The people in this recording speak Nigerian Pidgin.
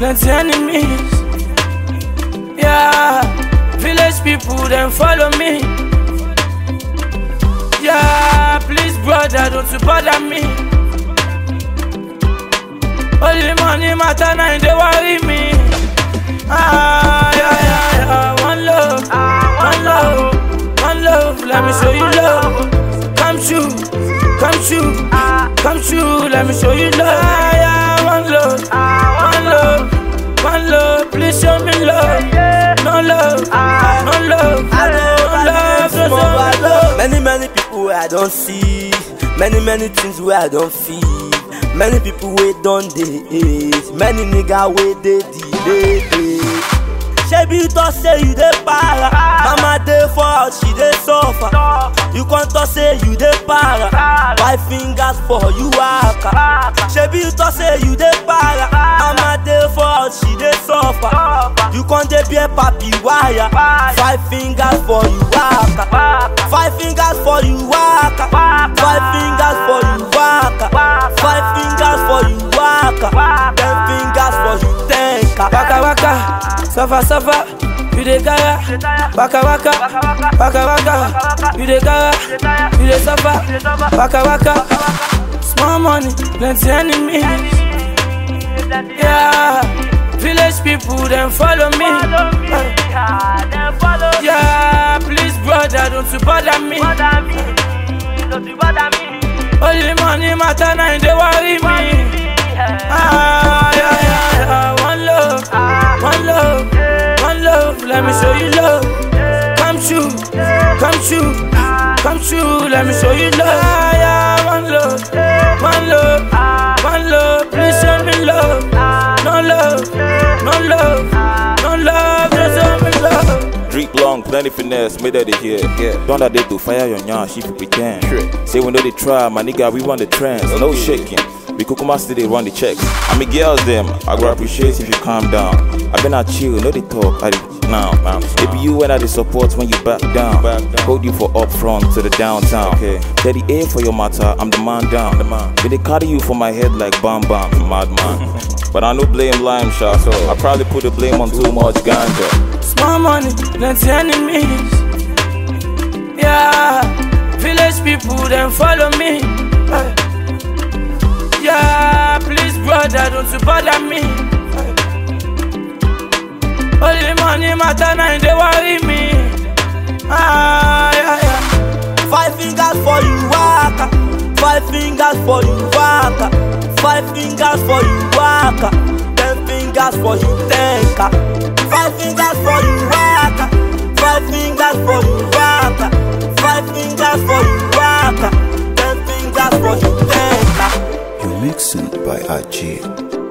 plenty enemies. Yeah, village people then follow me. Yeah, please brother, don't you bother me. Only money matter now, they worry me. Ah, yeah, yeah, yeah. One love, one love, one love. Let me show you love. Come true, come true, come true. Let me show you love. Ah, yeah, one love, one love, one love. Please show me love. No love, no love, no love, no love, no love. Many, many people I don't see. Many, many things where I don't feel. Many people wait don't they hate. Many nigga wait they delay. Shebi you talk say you dey para. Mama dey for house, she dey suffer. You come talk say you dey para. Five fingers for you waka. Shebi you talk say you dey para. Mama dey for house, she dey suffer. You come dey bear papi wire. Five fingers for you waka. Five fingers for you waka. Five fingers for you waka. Five fingers for you waka. Ten fingers for you tenka. Waka waka, suffer suffer, you dey gara. Waka waka, waka waka, you dey gara, you dey suffer. Waka waka, small money, plenty enemies. Yeah, village people then follow me. Yeah, please brother, don't you bother me. Only money matter now, they worry me. Ah, yeah, yeah, yeah. One love, one love, one love. Let me show you love. Come true, come true, come true. Let me show you love. Ah, yeah, one love, one love, one love. Please show me love. No love, no love, no love. Just show me love. Drink long, plenty finesse, made that they hear. Yeah. Don't that they do fire your nyash if you pretend. Say when they try, my nigga, we run the trends. No shaking. We kukuma still they run the checks. I mean girls them, I go appreciate if you calm down. I been out chill, no they talk, I dey now. It be you when I dey support when you back down. Hold you for up front to the downtown. Okay. Teddy A for your matter, I'm the man down. The man. But they carry you for my head like bam bam, madman. but I no blame lime shot, so I probably put the blame on too much ganja. Small money, plenty enemies. Yeah, village people then follow me. Eh. Yeah, please brother, don't you bother me. Eh. Only money matter now, they worry me. Ah, yeah, yeah. Five fingers for you waka. Five fingers for you waka. Five fingers for you waka. Ten fingers for you tenka. Five fingers for you waka. Five fingers for you waka. Five fingers for you waka. Ten fingers for you tenka. You're mixing by Ajay.